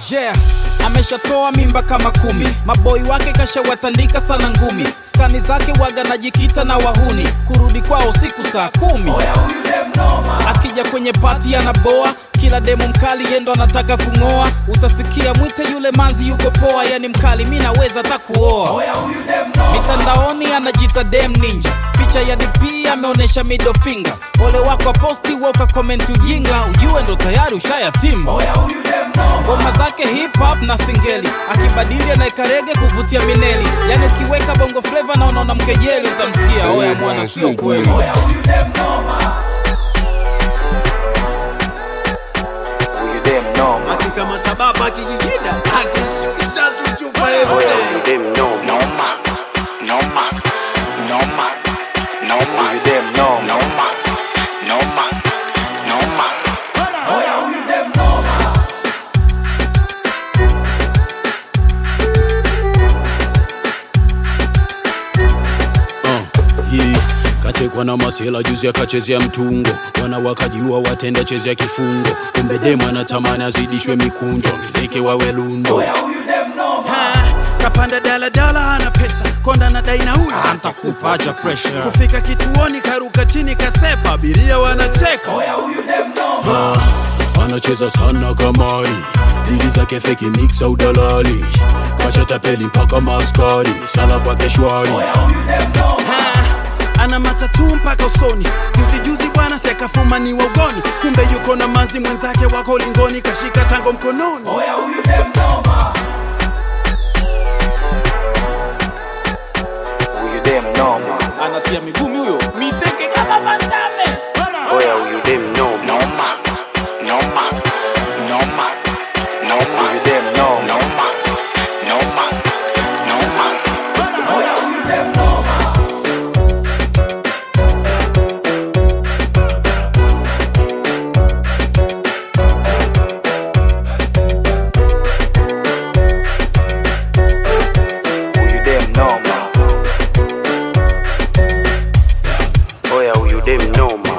yeah ameshatoa mimba kama kumi maboi wake kashawatandika sana ngumi skani zake waga najikita na wahuni kurudi kwao siku saa kumi akija kwenye pati anaboa kila demo mkali yendo anataka kung'oa utasikia mwite yule manzi yuko poa yani mkali mi naweza hata kuoa mitandaoni anajita dem ninja picha ya dp ameonyesha middle finger ole wako posti woka komenti ujinga ujue ndo tayari ushayatima ngoma zake hip hop na singeli akibadili anaikarege kuvutia mineli yani ukiweka bongo fleva na unaona mkejeli utamsikia oya mwana sio kweli Huyu dem noma. akikamata baba akijigida akishusha tu chupa Oya, yote huyu dem noma. Noma, noma, noma, noma, Huyu dem noma. noma, noma, noma. hii katekwa na masela juzi akachezea mtungo wana wakajua watenda chezea kifungo kumbe demu anatamani azidishwe mikunjo ongezeke wawe lundo Ha, kapanda daladala ana pesa konda na dai nauli ntakupa acha pressure kufika kituoni karuka chini kasepa abiria wanacheka Ah, anacheza sana kamari dili zake feki miksa udalali kashatapeli mpaka maskari sala kwake shwari Ha, ana matatu mpaka usoni juzi juzi bwana sekafuma ni waugoni kumbe yuko na manzi mwenzake wako lingoni kashika tango mkononi Huyu dem noma. anatia migumi huyo miteke kama vandame Oya, huyu dem noma. Noma, noma, noma, noma, Huyu dem noma. noma, noma, noma. Huyu dem noma. Oya, huyu dem noma.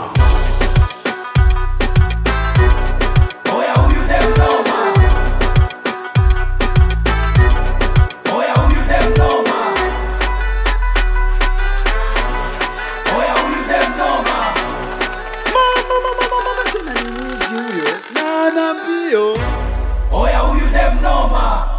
Mama, mama, mama, tena ni mwizi huyo na ana mbio oya huyu dem noma